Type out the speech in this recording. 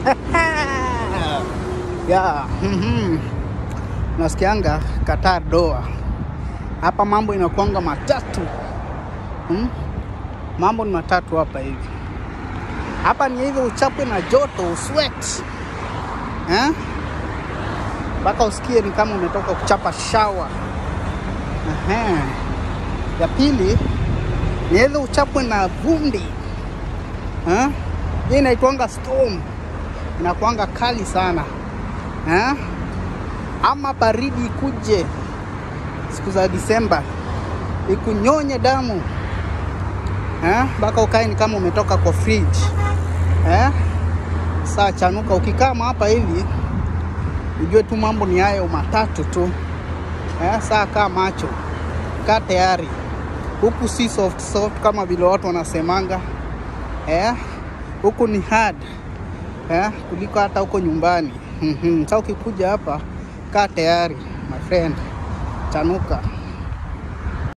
ya mhm. Nasikianga Qatar Doha hapa mambo inakuanga matatu hmm? Mambo ni matatu hapa hivi. Hapa ni hivyo uchapwe na joto uswet eh? mpaka usikie ni kama umetoka kuchapa shawa. Ehe. Ya pili ni hivyo uchapwe na vumbi eh? Hii inaitwanga storm, inakuanga kali sana eh? Ama baridi ikuje siku za Disemba ikunyonye damu mpaka eh? Ukae ni kama umetoka kwa fridge eh? Saa chanuka, ukikaa hapa hivi ujue tu mambo ni hayo matatu tu eh? Saa kaa macho, kaa tayari, huku si soft soft kama vile watu wanasemanga eh? Huku ni hard eh? kuliko hata huko nyumbani. Sasa ukikuja hapa kaa tayari my friend, chanuka.